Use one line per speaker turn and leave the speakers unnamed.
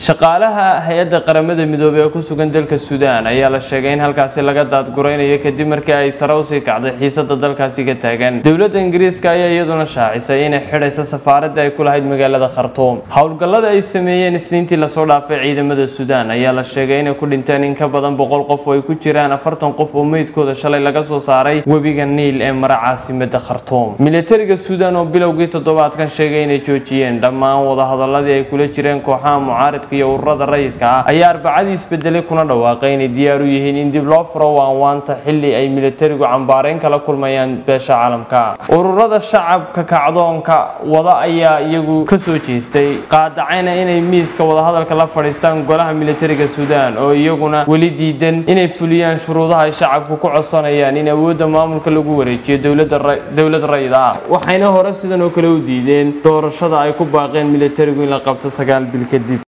shaqaalaha hay-adda qaramada midoobey ee ku sugan dalka suudaan ayaa la sheegay in halkaasi laga daadguraynayo kadib markii ay sare usii kacday xiisada dalkaasi ka taagan dowladda ingiriiska ayaa iyaduna shaacisay inay xidhayso safaaradda ay ku lahayd magaalada khartuum howlgallada ay sameeyeen isniintii lasoo dhaafay ciidamada suudaan ayaa la sheegay inay ku dhinteen in ka badan boqol qof oo ay ku jiraan afartan qof oo meydkooda shalay laga soo saaray webiga niil ee mara caasimada khartuum militariga suudaan oo bilowgii toddobaadkan sheegay inay joojiyeen dhammaan wadahadaladii ay kula jireen kooxaha mucaaridka iyo ururada rayidka ah ayaa arbacadii isbedelay kuna dhawaaqay inay diyaar u yihiin in dib loo furo waanwaanta xili ay militarigu cambaareyn kala kulmayaan beesha caalamka ururada shacabka kacdoonka wada ayaa iyagu kasoo jeestay qaadacayna inay miiska wadahadalka la fadhiistaan golaha militariga suudaan oo iyaguna weli diidan inay fuliyaan shuruudaha ay shacabku ku codsanayaan in awoodda maamulka lagu wareejiyo dowlad rayid ah waxayna hore sidan oo kale u diideen doorashada ay ku baaqeen militarigu in la qabto sagaal bil kadib